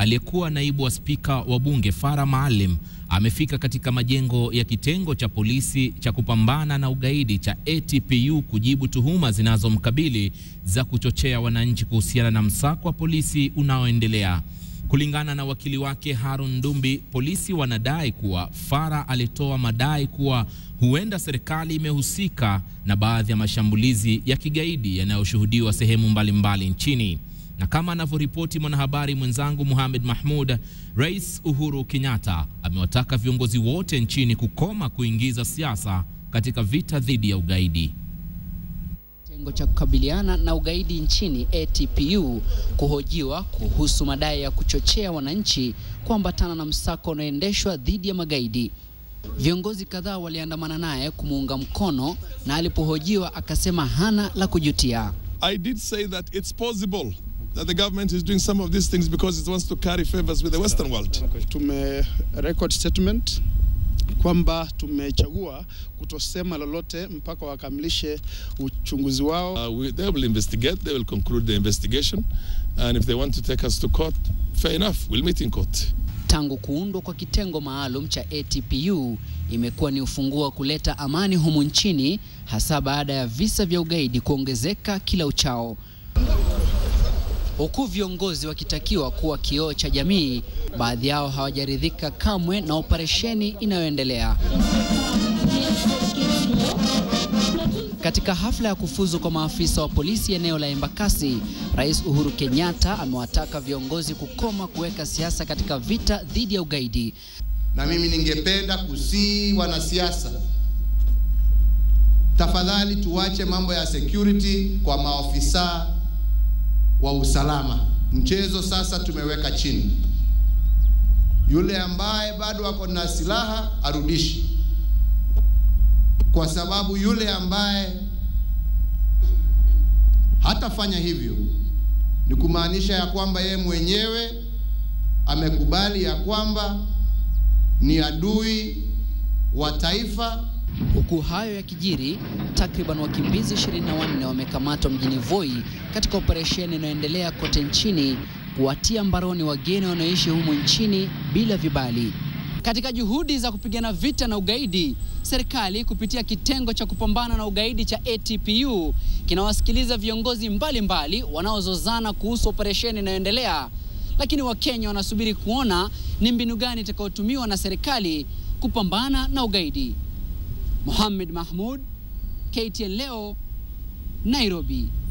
aliyekuwa naibu wa spika wa bunge Farah Maalim amefika katika majengo ya kitengo cha polisi cha kupambana na ugaidi cha ATPU kujibu tuhuma zinazomkabili za kuchochea wananchi kuhusiana na msako wa polisi unaoendelea. Kulingana na wakili wake Harun Dumbi, polisi wanadai kuwa Farah alitoa madai kuwa huenda serikali imehusika na baadhi ya mashambulizi ya kigaidi yanayoshuhudiwa sehemu mbalimbali mbali nchini. Na kama anavyoripoti mwanahabari mwenzangu Mohamed Mahmud, Rais Uhuru Kenyatta amewataka viongozi wote nchini kukoma kuingiza siasa katika vita dhidi ya ugaidi. Kitengo cha kukabiliana na ugaidi nchini ATPU kuhojiwa kuhusu madai ya kuchochea wananchi kuambatana na msako unaoendeshwa dhidi ya magaidi. Viongozi kadhaa waliandamana naye kumuunga mkono na alipohojiwa akasema hana la kujutia. I did say that it's possible that the government is doing some of these things because it wants to carry favors with the western world. Tume record statement kwamba tumechagua kutosema lolote mpaka wakamilishe uchunguzi wao. Uh, we, they will investigate, they will conclude the investigation and if they want to take us to court, fair enough, we'll meet in court. Tangu kuundwa kwa kitengo maalum cha ATPU imekuwa ni ufunguo wa kuleta amani humu nchini, hasa baada ya visa vya ugaidi kuongezeka kila uchao, huku viongozi wakitakiwa kuwa kioo cha jamii. Baadhi yao hawajaridhika kamwe na operesheni inayoendelea. Katika hafla ya kufuzu kwa maafisa wa polisi eneo la Embakasi, Rais Uhuru Kenyatta amewataka viongozi kukoma kuweka siasa katika vita dhidi ya ugaidi. Na mimi ningependa kusii wanasiasa, tafadhali tuwache mambo ya security kwa maofisa wa usalama. Mchezo sasa tumeweka chini. Yule ambaye bado ako na silaha arudishi kwa sababu yule ambaye hatafanya hivyo ni kumaanisha ya kwamba yeye mwenyewe amekubali ya kwamba ni adui wa taifa. Huku hayo yakijiri, takriban wakimbizi 24 wamekamatwa mjini Voi katika operesheni inayoendelea kote nchini kuwatia mbaroni wageni wanaoishi humu nchini bila vibali. Katika juhudi za kupigana vita na ugaidi, serikali kupitia kitengo cha kupambana na ugaidi cha ATPU kinawasikiliza viongozi mbalimbali wanaozozana kuhusu operesheni inayoendelea, lakini Wakenya wanasubiri kuona ni mbinu gani itakayotumiwa na serikali kupambana na ugaidi. Mohamed Mahmud, KTN leo, Nairobi.